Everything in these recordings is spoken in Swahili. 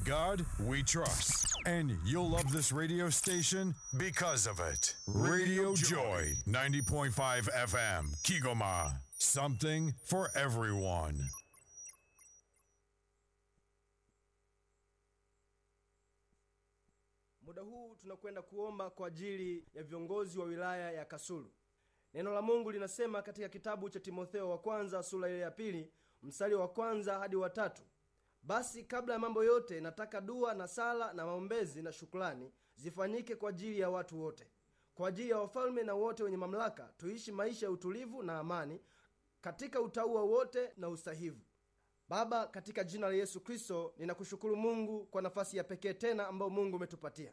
God we trust. And you'll love this radio station because of it. Radio Joy, 90.5 FM, Kigoma. Something for everyone. Muda huu tunakwenda kuomba kwa ajili ya viongozi wa wilaya ya Kasulu. Neno la Mungu linasema katika kitabu cha Timotheo wa kwanza sura ile ya pili mstari wa kwanza hadi wa tatu basi kabla ya mambo yote nataka dua na sala na maombezi na shukrani zifanyike kwa ajili ya watu wote, kwa ajili ya wafalme na wote wenye mamlaka, tuishi maisha ya utulivu na amani katika utauwa wote na usahivu. Baba, katika jina la Yesu Kristo, ninakushukuru Mungu kwa nafasi ya pekee tena ambayo Mungu umetupatia.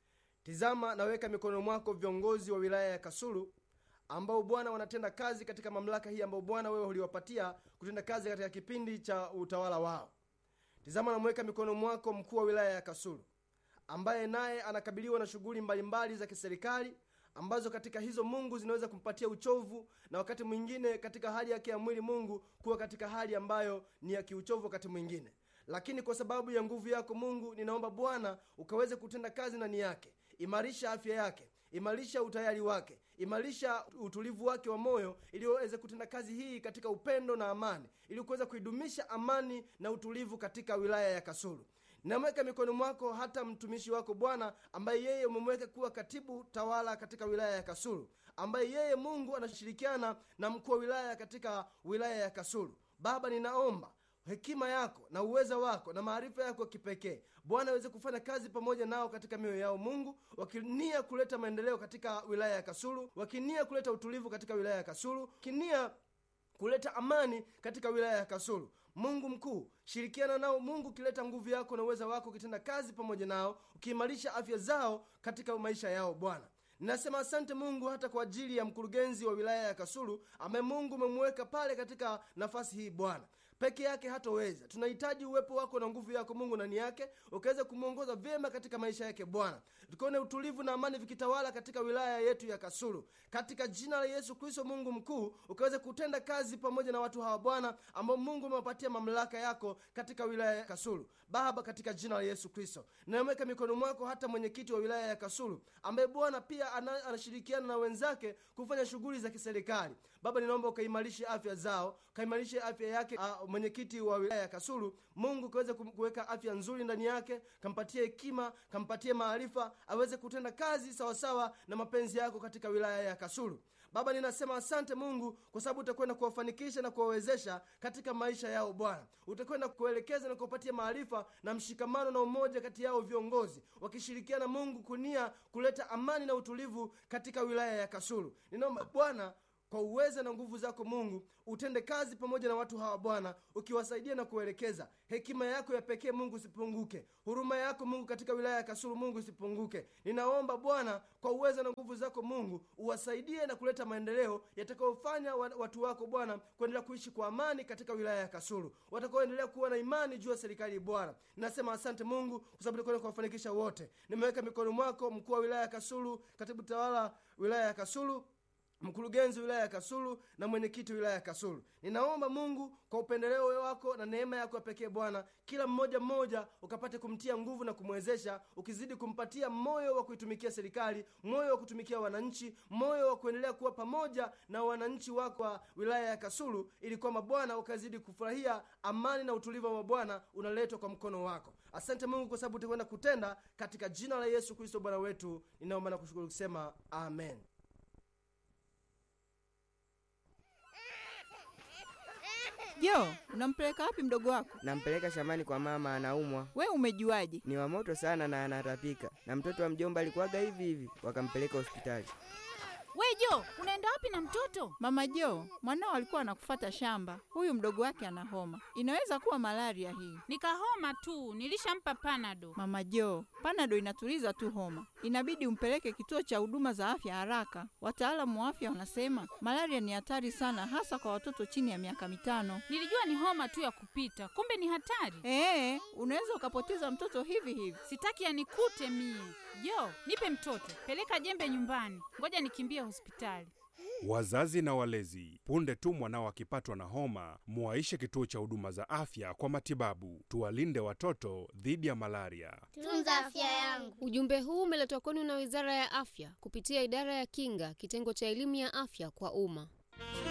Tizama, naweka mikononi mwako viongozi wa wilaya ya Kasulu ambao Bwana wanatenda kazi katika mamlaka hii ambayo Bwana wewe uliwapatia kutenda kazi katika kipindi cha utawala wao. Tizama, namweka mikononi mwako mkuu wa wilaya ya Kasulu ambaye naye anakabiliwa na shughuli mbalimbali za kiserikali ambazo katika hizo Mungu zinaweza kumpatia uchovu na wakati mwingine katika hali yake ya mwili Mungu kuwa katika hali ambayo ni ya kiuchovu wakati mwingine, lakini kwa sababu ya nguvu yako Mungu, ninaomba Bwana ukaweze kutenda kazi ndani yake. Imarisha afya yake, imarisha utayari wake, imarisha utulivu wake wa moyo, ili waweze kutenda kazi hii katika upendo na amani, ili kuweza kuidumisha amani na utulivu katika wilaya ya Kasulu. Namweka mikononi mwako hata mtumishi wako Bwana, ambaye yeye umemweka kuwa katibu tawala katika wilaya ya Kasulu, ambaye yeye Mungu anashirikiana na mkuu wa wilaya katika wilaya ya Kasulu. Baba, ninaomba hekima yako na uweza wako na maarifa yako kipekee Bwana aweze kufanya kazi pamoja nao katika mioyo yao Mungu, wakinia kuleta maendeleo katika wilaya ya Kasulu, wakinia kuleta utulivu katika wilaya ya Kasulu, wakinia kuleta amani katika wilaya ya Kasulu. Mungu mkuu, shirikiana nao Mungu, ukileta nguvu yako na uweza wako, ukitenda kazi pamoja nao, ukiimarisha afya zao katika maisha yao Bwana. Ninasema asante Mungu hata kwa ajili ya mkurugenzi wa wilaya ya Kasulu ambaye Mungu umemweka pale katika nafasi hii Bwana peke yake hatoweza. Tunahitaji uwepo wako na nguvu yako Mungu ndani yake, ukaweza kumwongoza vyema katika maisha yake Bwana, tukione utulivu na amani vikitawala katika wilaya yetu ya Kasulu, katika jina la Yesu Kristo. Mungu mkuu, ukaweze kutenda kazi pamoja na watu hawa Bwana, ambao Mungu umewapatia mamlaka yako katika wilaya ya Kasulu. Baba, katika jina la Yesu Kristo ninamweka mikono mwako hata mwenyekiti wa wilaya ya Kasulu ambaye Bwana pia ana, anashirikiana na wenzake kufanya shughuli za kiserikali. Baba, ninaomba ukaimarishe afya zao, ukaimarishe afya yake uh, mwenyekiti wa wilaya ya Kasulu. Mungu kaweze kuweka afya nzuri ndani yake, kampatie hekima, kampatie maarifa, aweze kutenda kazi sawasawa na mapenzi yako katika wilaya ya Kasulu. Baba, ninasema asante Mungu kwa sababu utakwenda kuwafanikisha na kuwawezesha katika maisha yao Bwana. Utakwenda kuelekeza na kuwapatia maarifa na mshikamano na umoja kati yao viongozi, wakishirikiana Mungu kunia kuleta amani na utulivu katika wilaya ya Kasulu. Ninaomba Bwana kwa uweza na nguvu zako Mungu utende kazi pamoja na watu hawa Bwana, ukiwasaidia na kuelekeza. Hekima yako ya pekee Mungu isipunguke, huruma yako Mungu katika wilaya ya Kasulu Mungu isipunguke. Ninaomba Bwana kwa uweza na nguvu zako Mungu uwasaidie na kuleta maendeleo yatakayofanya watu wako Bwana kuendelea kuishi kwa amani katika wilaya ya Kasulu, watakaoendelea kuwa na imani juu ya serikali Bwana. Ninasema asante Mungu kwa sababu utakwenda kuwafanikisha wote. Nimeweka mikononi mwako mkuu wa wilaya ya Kasulu, katibu tawala wilaya ya Kasulu mkurugenzi wilaya ya Kasulu na mwenyekiti wilaya ya Kasulu. Ninaomba Mungu kwa upendeleo wako na neema yako ya pekee Bwana, kila mmoja mmoja ukapate kumtia nguvu na kumwezesha, ukizidi kumpatia moyo wa kuitumikia serikali, moyo wa kutumikia wananchi, moyo wa kuendelea kuwa pamoja na wananchi wako wa wilaya ya Kasulu, ili kwamba Bwana ukazidi kufurahia amani na utulivu wa Bwana unaletwa kwa mkono wako. Asante Mungu kwa sababu utakwenda kutenda, katika jina la Yesu Kristo Bwana wetu ninaomba na kushukuru kusema amen. Jo, unampeleka wapi mdogo wako? Nampeleka shambani kwa mama, anaumwa. We umejuaje? Ni wa moto sana na anatapika, na mtoto wa mjomba alikuwaga hivi hivi, wakampeleka hospitali. We Jo, unaenda wapi na mtoto? Mama Jo, mwanao alikuwa anakufata shamba. Huyu mdogo wake ana homa, inaweza kuwa malaria hii. Nikahoma tu, nilishampa panado. Mama Jo, panado inatuliza tu homa, inabidi umpeleke kituo cha huduma za afya haraka. Wataalamu wa afya wanasema malaria ni hatari sana, hasa kwa watoto chini ya miaka mitano. Nilijua ni homa tu ya kupita, kumbe ni hatari. Ee, unaweza ukapoteza mtoto hivi hivi. Sitaki yanikute mie. Jo, nipe mtoto, peleka jembe nyumbani, ngoja nikimbie hospitali. Wazazi na walezi, punde tu mwanao akipatwa na homa, muwaishe kituo cha huduma za afya kwa matibabu. Tuwalinde watoto dhidi ya malaria. Tunza afya yangu. Ujumbe huu umeletwa kwenu na Wizara ya Afya kupitia Idara ya Kinga, kitengo cha elimu ya afya kwa umma.